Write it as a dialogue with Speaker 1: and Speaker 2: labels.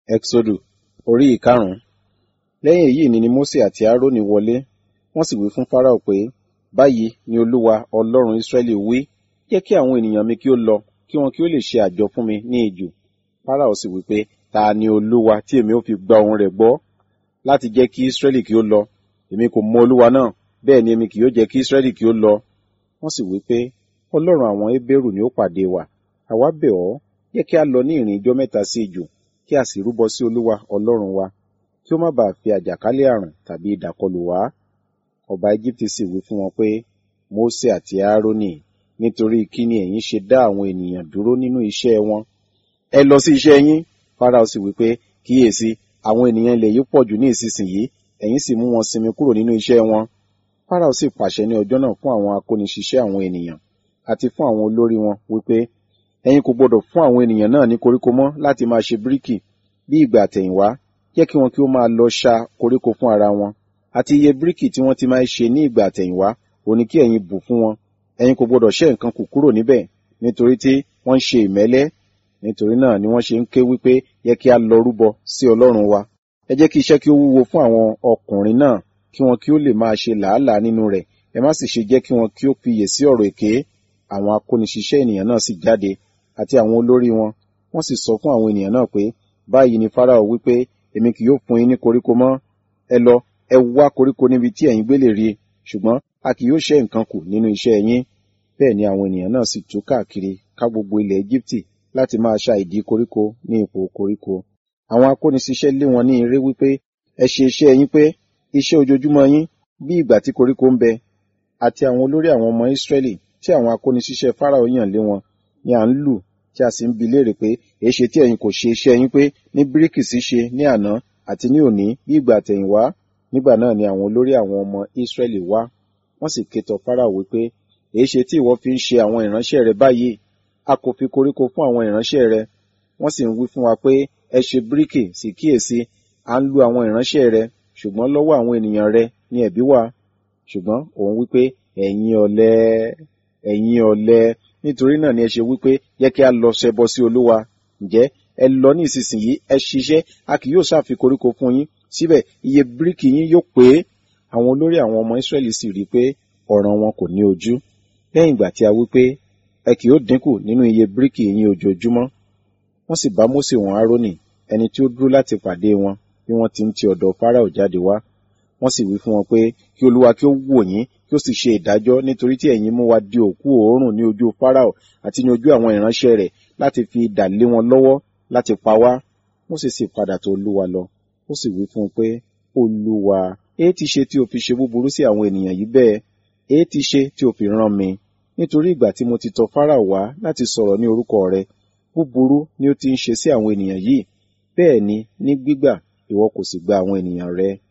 Speaker 1: Ẹ́xódù orí ìkarùn-ún. Lẹ́yìn èyí ni ni Mósè àti Árónì wọlé, wọ́n sì wí fún Fáráò pé, Báyìí ni Olúwa Ọlọ́run Ísírẹ́lì wí, jẹ́ kí àwọn ènìyàn mi kí ó lọ, kí wọn kí ó lè ṣe àjọ fún mi ní ijù. Fáráò sì wí pé, Ta ni Olúwa tí èmi ó fi gba ohùn rẹ̀ gbọ́ láti jẹ́ kí Ísírẹ́lì kí ó lọ? Èmi kò mọ Olúwa náà, bẹ́ẹ̀ ni èmi kì yóò jẹ́ kí Ísírẹ́lì kí ó lọ. Wọ́n sì wí pé, Ọlọ́run àwọn Hébérù ni ó pàdé wa. Àwa bẹ̀ ọ́, jẹ́ kí a lọ ní ìrìn ijọ́ mẹ́ta sí ijù, kí a sì rúbọ sí Olúwa Ọlọ́run wa, kí ó má baà fi àjàkálẹ̀ àrùn tàbí idà kọlù wá. Ọba Égíptì sì wí fún wọn pé, Mósè àti Árónì, nítorí kí ni ẹ̀yin ṣe dá àwọn ènìyàn dúró nínú iṣẹ́ wọn? Ẹ lọ sí iṣẹ́ yín. Fáráò sì wí pé, Kíyèsí, àwọn ènìyàn ilẹ̀ yìí pọ̀jù ní ìsinsìnyí, ẹ̀yin sì mú wọn sinmi kúrò nínú iṣẹ́ wọn. Fáráò sì pàṣẹ ní ọjọ́ náà fún àwọn akóniṣiṣẹ́ àwọn ènìyàn, àti fún àwọn olórí wọn, wípé, Ẹ̀yin kò gbọdọ̀ fún àwọn ènìyàn náà ní koríko mọ́ láti máa ṣe bíríkì bí ìgbà àtẹ̀yìnwá, jẹ́ kí wọn kí ó máa lọ ṣá koríko fún ara wọn. Àti iye bíríkì tí wọ́n ti máa ṣe ní ìgbà àtẹ̀yìnwá, òní kí ẹ̀yin bù fún wọn. Ẹ̀yin kò gbọdọ̀ ṣẹ́ nǹkan kù kúrò níbẹ̀, nítorí tí wọ́n ń ṣe ìmẹ́lẹ́. Nítorí náà ni wọ́n ṣe ń ké wípé, yẹ kí a lọ rúbọ sí Ọlọ́run wa. Ẹ jẹ́ kí iṣẹ́ kí ó wúwo fún àwọn ọkùnrin náà, kí wọn kí ó lè máa ṣe làálàá nínú rẹ̀. Ẹ má sì ṣe jẹ́ kí wọn kí ó fiyè sí ọ̀rọ̀ èké. Àwọn akóniṣiṣẹ́ ènìyàn náà sì jáde, àti àwọn olórí wọn. Wọ́n sì sọ fún àwọn ènìyàn náà pé, báyìí ni Fáráò wípé, èmi kì yóò fún yín ní koríko mọ́. Ẹ lọ, ẹ wá koríko níbi tí ẹ̀yin gbé lè rí, ṣùgbọ́n a kì yóò ṣẹ́ nǹkan kù nínú iṣẹ́ yín. Bẹ́ẹ̀ ni àwọn ènìyàn náà sì tú káàkiri ká gbogbo ilẹ̀ Égíptì láti máa ṣá ìdí koríko ní ipò koríko. Àwọn akóniṣiṣẹ́ lé wọn ní eré wípé, ẹ ṣe iṣẹ́ yín pé, iṣẹ́ ojoojúmọ́ yín, bí ìgbà tí koríko ń bẹ. Àti àwọn olórí àwọn ọmọ Ísírẹ́lì tí àwọn akóniṣiṣẹ́ Fáráò yàn lé wọn ni à ń lù tí a sì ń bi léèrè pé èéṣe tí ẹ̀yin kò ṣe iṣẹ́ yín pé ní bíríkì ṣíṣe ní àná àti ní òní bí ìgbà àtẹ̀yìnwá nígbà náà ni àwọn olórí àwọn ọmọ Ísírẹ́lì wá wọ́n sì ké tọ Fáráò wípé èéṣe tí ìwọ fi ń ṣe àwọn ìránṣẹ́ rẹ báyìí a kò fi koríko fún àwọn ìránṣẹ́ rẹ wọ́n sì ń wí fún wa pé ẹ ṣe bíríkì sì kíyèsí à ń lu àwọn ìránṣẹ́ rẹ ṣùgbọ́n lọ́wọ́ àwọn ènìyàn rẹ ni ẹ̀bi wà ṣùgbọ́n òun wípé ẹ̀yin ọ̀lẹ ẹ̀yin ọ̀lẹ nítorí náà ni ẹ ṣe wípé yẹ kí a lọ ṣẹbọ sí olúwa ǹjẹ́ ẹ lọ ní ìsinsìnyí ẹ ṣiṣẹ́ a kì yóò ṣàfi koríko fún yín síbẹ̀ iye bíríkì yín yóò pé àwọn olórí àwọn ọmọ Ísírẹ́lì sì rí i pé ọ̀ràn wọn kò ní ojú lẹ́yìn ìgbà tí a wí pé ẹ kì yóò dínkù nínú iye bíríkì yín ojoojúmọ́ wọ́n sì bá Mósè wọn Árónì ẹni tí ó dúró láti pàdé wọn bí wọ́n ti ń ti ọ̀dọ̀ Fáráò jáde wá wọ́n sì wí fún wọn pé kí olúwa kí ó wò yín kí ó sì ṣe ìdájọ́ nítorí tí ẹ̀yin mú wa di òkú òórùn ní ojú Fáráò àti ní ojú àwọn ìránṣẹ́ rẹ̀ láti fi idà lé wọn lọ́wọ́ láti pa wá Mósè sì padà tọ̀ olúwa lọ ó sì wí fún un pé olúwa èé ti ṣe tí o fi ṣe búburú sí àwọn ènìyàn yìí bẹ́ẹ̀ èé ti ṣe tí o fi rán mi nítorí ìgbà tí mo ti tọ̀ Fáráò wá láti sọ̀rọ̀ ní orúkọ rẹ búburú ni ó ti ń ṣe sí àwọn ènìyàn yìí bẹ́ẹ̀ ni ní gbígbà ìwọ kò sì gba àwọn ènìyàn rẹ